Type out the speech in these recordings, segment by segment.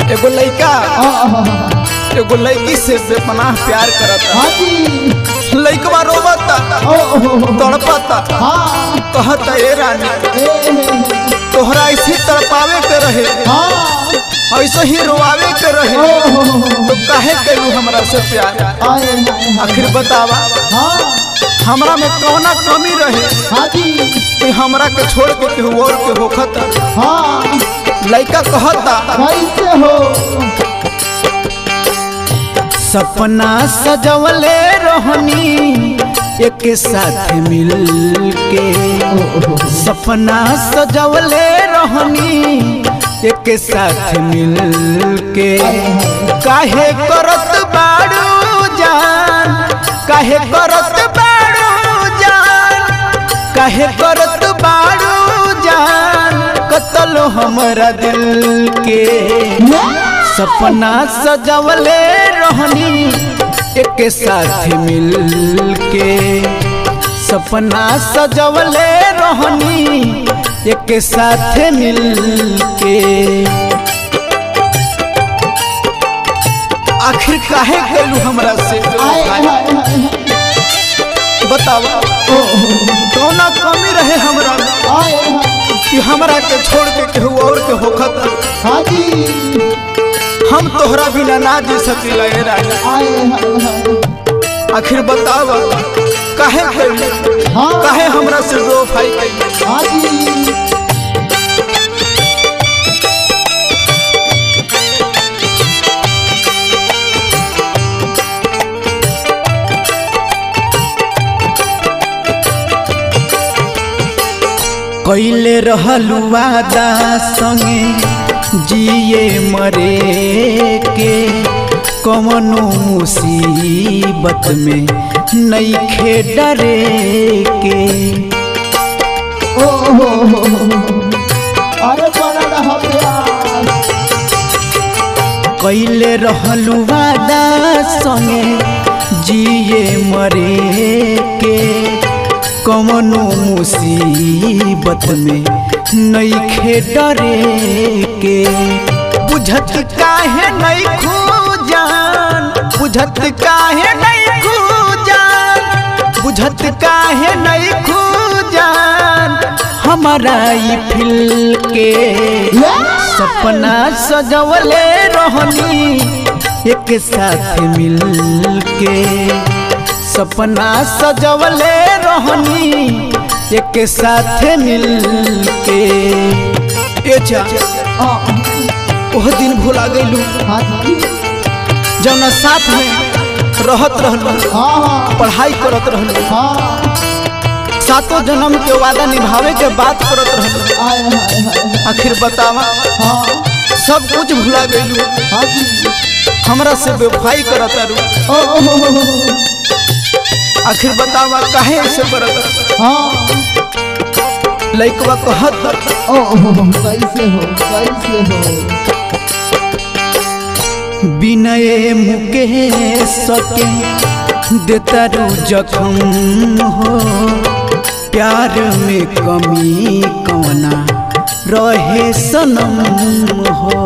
एगो लड़का आहा, एगो लड़की से बेपनाह प्यार करता हाँ जी लड़कवा रोबता ओ ओ, ओ, तड़पता हाँ कहता ए रानी ए तोहरा ऐसे तड़पावे के रहे हाँ ऐसे ही रोआवे के ओ रहे ओ, ओ, तो काहे कैलू हमरा से प्यार आए हाय हाय आखिर बतावा हाँ हमरा में कौना कमी रहे हाँ जी कि हमरा के छोड़ के केहू और के होखत हाँ लड़का कहता कैसे हो सपना सजवले रहनी एक साथ मिल के ओ, ओ, ओ, सपना सजवले रहनी एक साथ मिल के काहे करत बाड़ू जान काहे करत बाड़ू जान काहे करत बाड़ू जान कतल हमरा दिल के सपना सजवले रहनी एक साथ मिल के सपना सजवले रहनी एक साथ मिल के आखिर काहे कैलू हमरा से आए हाय हाय हाय बतावा ओ, ओ, ओ, कौना कमी रहे हमरा में आए हाय कि हमरा के छोड़ के केहू और के होखत हाँ जी हम तोहरा बिना ना जी सकीला ए रानी आए हाय हाय आखिर बतावा काहे कैलू हाँ काहे हमरा से रो भाई कैलू हाँ जी कैले रहलू वादा संगे जिए मरे के कवनो मुसीबत में नईखे डरे के ओ हो हो हो। अरे बड़ा रहा प्यार कैले रहलू वादा संगे जिए मरे के कवनो मुसीबत में नईखे डरे के बुझत काहे नहीं खूजान बुझत काहे नहीं खूजान बुझत काहे नहीं खूजान हमारा ई फिल के सपना सजवले रहनी एक साथ मिल के सपना सजवले रहनी एक साथ मिल के ए जा आ, ओह दिन भुला गइलू हाँ जी जौना साथ में रहत रहलू हाँ हाँ पढ़ाई करत रहलू हाँ सातों जन्म के वादा निभावे के बात करत रहलू आए हाय हाय आखिर बतावा हाँ सब कुछ भुला गइलू हाँ जी हमरा से बेवफाई करत रू ओ ओ, हो, हो, हो। आखिर बतावा काहे ऐसे करत हाँ लइकवा कहत ओ ओ, हो, हो, कैसे हो कैसे हो विनय मुकेश के देतारू जखम हो प्यार में कमी कौना रहे सनम हो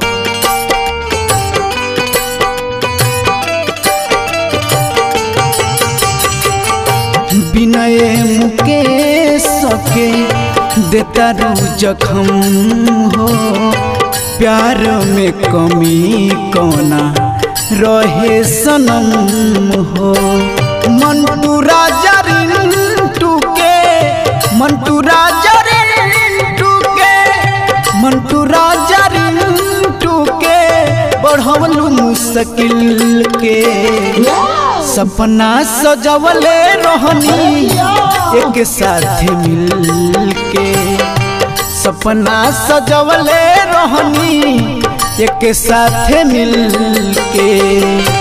विनय मुकेश के देतारू जखम हो प्यार में कमी कौना रहे सनम हो मंटू राजा रिंटू के मंटू राजा रिंटू के मंटू राजा रिंटू के बढ़वलू मुश्किल के सपना सजवले रहनी एक साथ मिल के सपना सजवले रहनी एक साथ मिल के